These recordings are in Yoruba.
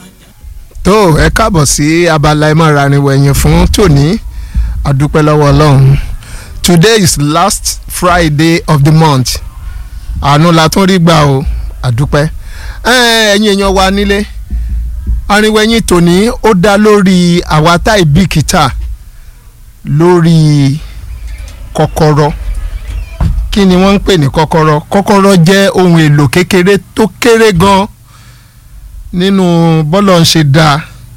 tó ẹ káàbọ̀ sí abala ẹ máa rarin wẹ̀yìn fún tòní àdúpẹ́ lọ́wọ́ ọlọ́run today is last friday of the month àánú la tún rí gbà o àdúpẹ́ ẹ̀yin èèyàn wa nílé arinwẹ̀yìn tòní ó dá lórí àwa táì bìkítà lórí kọ́kọ́rọ́ kí ni wọ́n ń pè ní kọ́kọ́rọ́ kọ́kọ́rọ́ jẹ́ ohun èlò kékeré tó kéré gan nínú bọ́lọ̀ ń ṣe dáa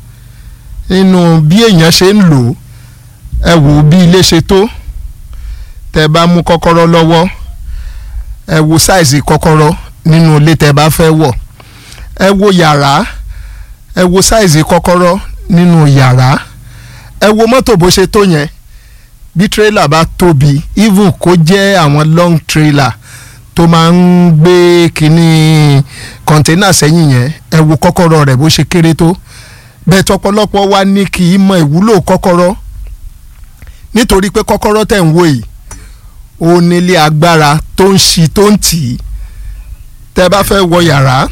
nínú bí èèyàn ṣe ń lò ó ẹ wò bí ilé ṣe tó tẹ́ bá mú kọ́kọ́rọ́ lọ́wọ́ ẹ wo sáìsì kọ́kọ́rọ́ nínú ilé tẹ́ bá fẹ́ wọ̀ ẹ wo yàrá ẹ wo sáìsì kọ́kọ́rọ́ nínú yàrá ẹ wo mọ́tò bó ṣe tó yẹn bí tírélà bá tóbi even kó jẹ́ àwọn long trailer tó máa ń gbé kínní kọ̀ńténà sẹ́yìn yẹn ẹ wo kọ́kọ́rọ́ rẹ̀ bó ṣe kéré tó bẹ́ẹ̀ tọpọlọpọ wa ní kì í mọ ìwúlò kọ́kọ́rọ́ nítorí pé kọ́kọ́rọ́ tẹ̀ ń wò yìí ó nílé agbára tó ń ṣí tó ń tì í tẹ́ bá fẹ́ wọ yàrá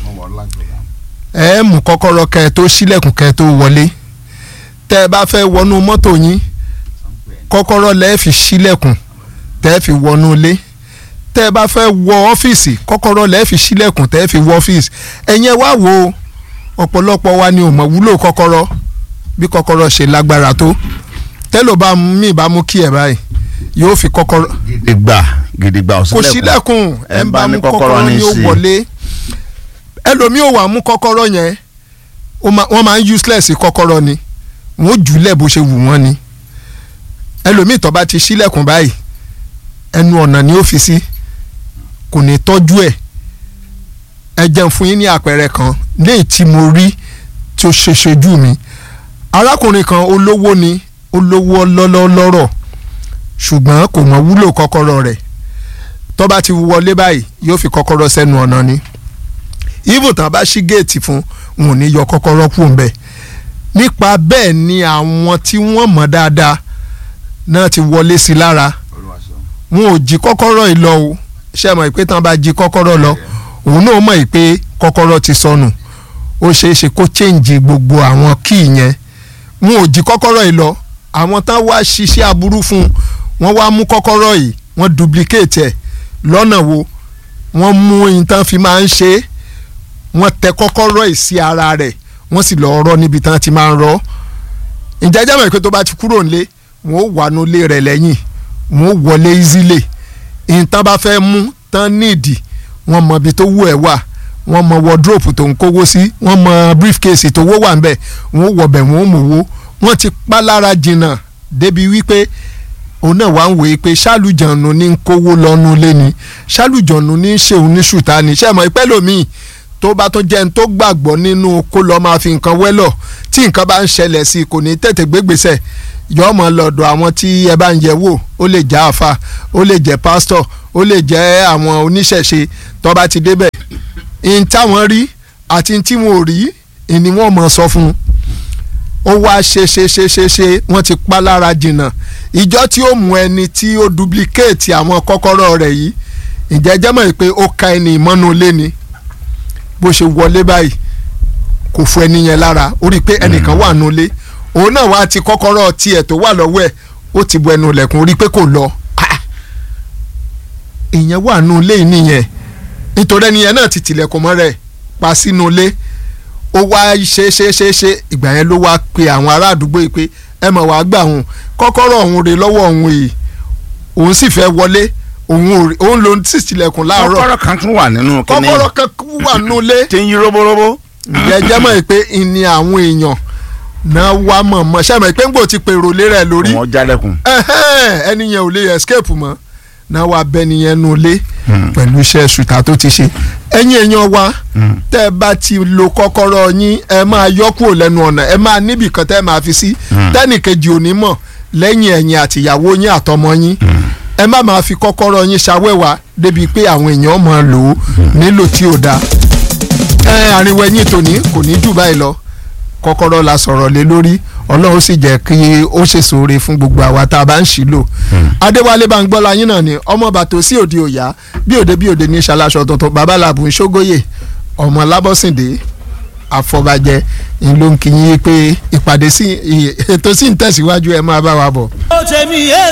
ẹ mú kọ́kọ́rọ́ kẹ́ ẹ tó ṣílẹ̀kùn kẹ́ ẹ tó wọlé tẹ́ bá fẹ́ wọnú mọ́tò yín kọ́kọ́rọ́ lẹ́ẹ̀ fi ṣílẹ̀kùn tẹ́ fi wọnú ilé tẹ́ ẹ bá fẹ́ wọ ọ́fíìsì kọ́kọ́rọ́ lẹ́ẹ̀ fi ṣílẹ̀kùn tẹ́ fi wọ ọ́fíìsì ẹ̀yẹn wá wo ọ̀pọ̀lọpọ̀ wa ni ò mọ̀ wúlò kọ́kọ́rọ́ bí kọ́kọ́rọ́ ṣe lágbára tó tẹ́lò bá mí bá mú kí ẹ̀ báyìí yóò fi kọ́kọ́rọ́. gidigba gidigba kò sílẹ̀kùn ẹ̀ ń bá mú kọ́kọ́rọ́ ni ó wọlé ẹlòmíì ò wá mú kọ́kọ́rọ́ yẹn wọ́n máa ń useless kọ́kọ́rọ́ ni wọ́n jùlẹ̀ bó ṣe wù wọ́n ni ẹlòmíì tó bá ti ṣílẹ̀kùn báyìí ẹnu ọ̀nà ni ó fi sí kò ní tọ́jú ẹ̀ ẹ jẹun fún yín ní àpẹẹrẹ kan léyìí tí mo rí tí ó ṣe ṣojú mi arákùnrin kan olówó ni olówó lọ́lọ́lọ́rọ̀ ṣùgbọ́n kò mọ̀ wúlò kọ́kọ́rọ́ rẹ̀ tó bá ti wọlé báyìí yóò fi kọ́kọ́rọ́ sẹ́nu ọ̀nà ni even tán bá ṣí géètì fún wọn ò ní yọ kọ́kọ́rọ́ kù ń bẹ̀ nípa bẹ́ẹ̀ ni àwọn tí wọ́n mọ̀ dáadáa náà ti wọlé sí lára wọn ò jí kọ́kọ́rọ́ yìí lọ o ṣé mọ̀ pé tán bá jí kọ́kọ́rọ́ lọ òun náà mọ̀ pé kọ́kọ́rọ́ ti sọnù ó ṣeé ṣe kó change gbogbo àwọn kíì yẹn wọn ò jí kọ́kọ́rọ́ yìí lọ àwọn tán wá ṣiṣẹ́ aburú fún wọn wá mú kọ́kọ́rọ́ yìí wọ́n duplicate ẹ̀ lọ́nà wo wọ́n mú ohun tán fi máa ń ṣe é wọ́n tẹ kọ́kọ́rọ́ yìí sí ara rẹ̀ wọ́n sì lọ́ọ́ rọ́ níbi tán ti máa ń rọ́ ǹjẹ́ jẹ́ mọ̀ pé tó bá ti kúrò nílé wọ́n ó wà nulẹ̀ rẹ̀ lẹ́yìn wọ́n ó wọlé easily ìtàn bá fẹ́ mú tán nídìí wọ́n mọ ibi tó wù ẹ́ wà wọ́n mọ wardrobe tó ń kówó sí wọ́n mọ briefcase tó wó wà ńbẹ̀ wọ́n wọ̀bẹ̀ wọ́n mọ̀wó wọ́n ti pa lára jìnnà débi wípé òun náà wá ń wòye pé ṣálùjọ̀nù ní ń kówó lọ́nu lé ni ṣálùjọ̀nù ní ń ṣèun ní ṣùtá ni ṣé mọ̀ ìpẹ́ lòmíì tó bá tó jẹ́ ní tó gbàgbọ́ nínú kó lọ́ọ́ máa fi nǹkan wẹ́lọ̀ tí nǹkan bá ń ṣẹlẹ̀ sí i kò ní tètè gbégbèsè yọọ mọ lọ́dọ̀ àwọn tí ẹ bá ń yẹ̀ wò ó lè jẹ́ àfa ó lè jẹ́ pásítọ̀ ó lè jẹ́ àwọn oníṣẹ̀ṣe tó bá ti débẹ̀ in táwọn rí àti tí wọn ò rí ni wọ́n mọ̀ sọ fún un ó wá ṣe ṣe ṣe ṣe ṣe wọ́n ti pa lára jìnnà ìjọ tí ó mú ẹni tí ó duplicate àwọn kọ́kọ́rọ́ rẹ̀ yìí ìjẹ́jẹ́ mọ̀ pé ó ka ẹni ìmọ̀nù lé ni bó ṣe wọlé báyìí kò fún ẹni yẹn lára ó rí i pé ẹnìkan wà nulẹ̀ òun náà wá ti kọ́kọ́rọ́ tiẹ̀ tó wà lọ́wọ́ ẹ̀ ó ti bu ẹnu ilẹ̀kùn rí i pé kò lọ ìyẹn wà nù ilé nìyẹn nítorí ẹni yẹn náà ti tilẹ̀kùn mọ́ rẹ̀ pa sínú ilé ó wá ṣe ṣe ṣe ṣe ìgbà yẹn ló wá pe àwọn ará àdúgbò yìí pé ẹ mọ̀ wá gbà òun kọ́kọ́rọ́ òun rè lọ́wọ́ òun yìí òun sì fẹ́ wọlé òun òun ló sì tilẹ̀kùn láàárọ̀ kọ́kọ́rọ́ kan tún wà nínú kíní kọ́kọ́rọ́ kan wà nù ilé tí ń yí róbóróbó. ìjẹ́jẹ́ mọ̀ pé ìní àwọn èèyàn náà wá mọ̀ mọ̀ ṣé àmọ́ pé ń gbò ti pèrò lé rẹ̀ lórí wọ́n jálẹ̀kùn. ẹni yẹn ò lè escape mọ́ náà wá bẹ́ni yẹn nu lé pẹ̀lú iṣẹ́ ṣùtà tó ti ṣe ẹ̀yin èèyàn wa tẹ́ ẹ bá ti lo kọ́kọ́rọ́ yín ẹ máa yọ kúrò lẹ́nu ọ̀nà ẹ máa níbì kan tẹ́ ẹ máa fi sí tẹ́nìkejì ò ní mọ̀ lẹ́yìn ẹ̀yin àtìyàwó yín àtọmọ yín ẹ má máa fi kọ́kọ́rọ́ yín ṣàwẹ́wà débi pé àwọn èèyàn máa lò ó nílò tí ò dáa ẹ àríwẹ̀ yín tòní kò ní jù báyìí lọ kọ́kọ́rọ́ la sọ̀rọ̀ lé lórí ọlọ́run sì jẹ́ kí ó ṣe sóore fún gbogbo àwa tá a bá ń ṣì lò. adéwálé bá ń gbọ́ la yín náà ni ọmọ bàtò sí òde òyà bí òde bí òde ní ṣaláṣọ tuntun babaláàbù ń ṣógóyè ọmọ lábọ́sìndé àfọbàjẹ́ ń ló ń kí yín pé ìpàdé sí ètò sí ń tẹ̀síwájú ẹ máa bá wa bọ̀. ó tẹ̀mí ẹ̀